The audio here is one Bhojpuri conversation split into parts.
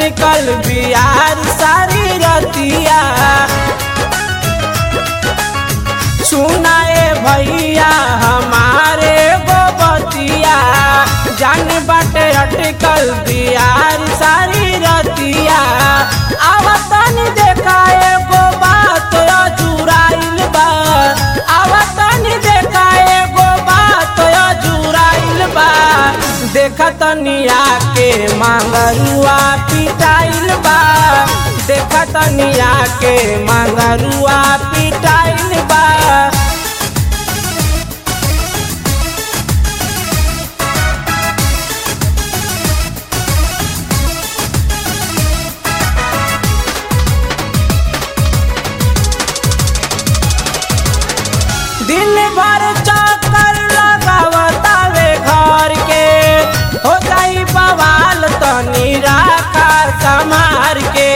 अटकल बिहार सारी रतिया सुनाए भैया हमारे गोबतिया जान बाटे अटकल बिहार सारी रतिया आवतन देखा एगो बात अजुराइल बा आवतन देखा एगो बात अजुराइल बा देखा तनिया के मांगरुआ पिटाइल बा देखा तनिया के मांगरुआ पिटाइल बा दिन भर चक्कर लगावतावे घर के हो जाई बवाल तनी राखा समार के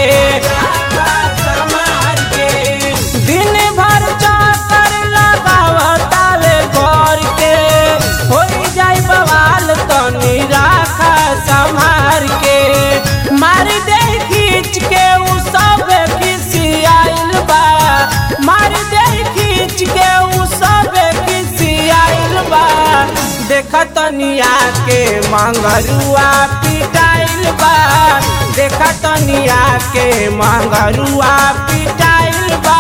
दिन भर चक्कर लगावतावे घर के हो जाई बवाल तनी राखा संभार के मार दे खींच के उ सब खिसियाइल बा मार दे खींच के उ सब खिसियाइल बा देख तनिया के मंगरुआ पिटाइल बा देख तनिया के मंगरुआ पिटाइल बा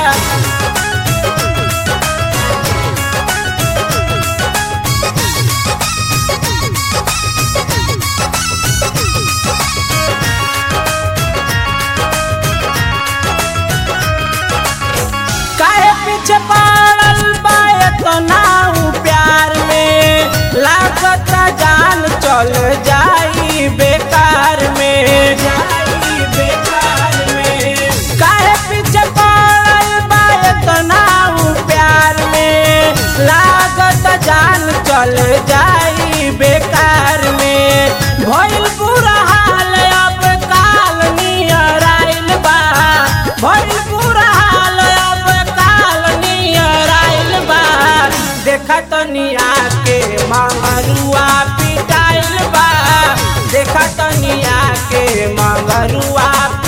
काहे पीछे पड़ल बा इतना ऊ प्यार में लागत जान चल जाई बेकार में जाई बेकार में काहे पीछे पड़ल बा इतना ऊ प्यार में लागत जान चल जाई बेकार में भइल बुरा हाल अब काल नियर आइल बा भइल बुरा हाल अब काल नियर आइल बा देखा तनिया के मंगरुआ पिटाइल बा देखा तनिया के मंगरुआ